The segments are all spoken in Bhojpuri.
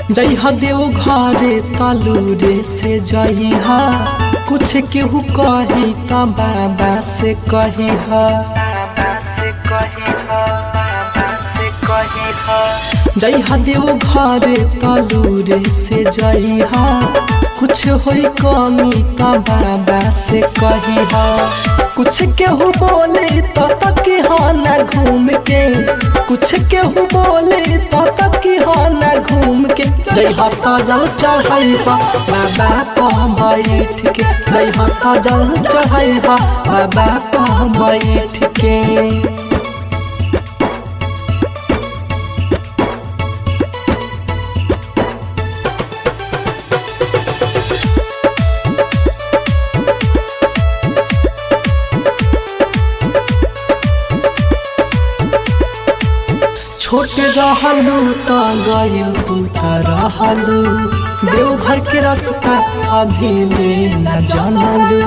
जइहा देव घरे तलूरे से जइहा कुछ केहू कही त बाबा से कहिहा जइहा देव घरे तलूरे से जइहा कुछ होई कमी त बाबा से कहिहा कुछ केहू बोले त तक ना घूम के कुछ केहू बोले त तक ना घूम के जइहा त जल चढ़ैबा बाबा कह बैठ के जइहा त जल चढ़ैबा बाबा कह बैठ के छोटे रहलू त गयल तू त रहलू देवघर के रास्ता अभी ले न जानलू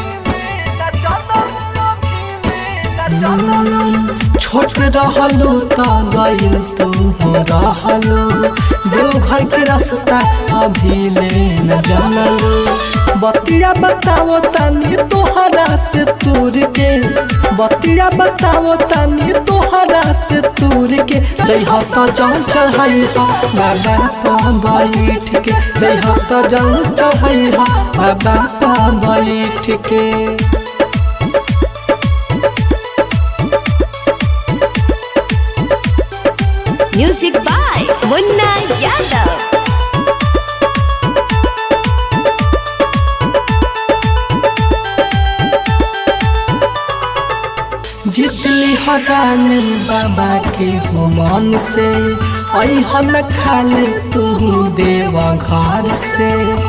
छोट रहलू त गयल तू रहलू देवघर के रास्ता अभी ले न जानलू बतिया बताओ तनी तोहरा से तूर के बतिया बताओ तनी तोहरा से तूर के जय हत जल चढ़ैहा बाबा पा बैठ के जय हत जल चढ़ैहा बाबा पा बैठ के Music by Munna Yadav. जितली हजान बाबा के हो मन से अहन खाले तू देवा घर से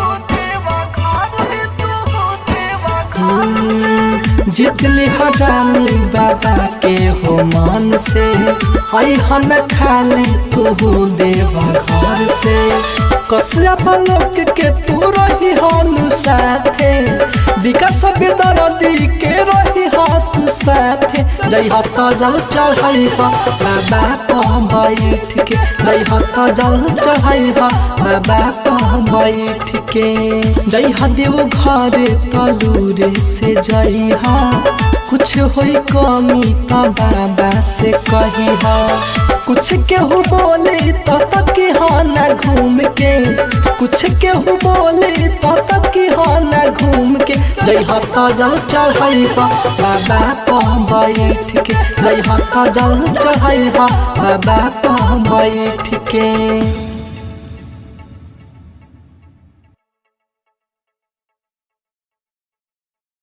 जितली हजान बाबा के हो मन से अहन खाले तू देवा घर से कसरा पलक के तू रही हनु साथे विकास बेदरदी के रही हाथ साथे जय हत जल चढ़ैबा बाबा पह बैठ के जय हत जल चढ़ैबा बाबा पह बैठ के जय देव घरे तलूरे से जइहा कुछ होई कमी त बाबा से कहिहा कुछ केहू बोले त तक ना घूम के कुछ केहू बोले त तक ना घूम के जय हत जल चढ़ैबा बाबा पह बैठ के जय हत जल चढ़ैबा बाबा पह बैठ के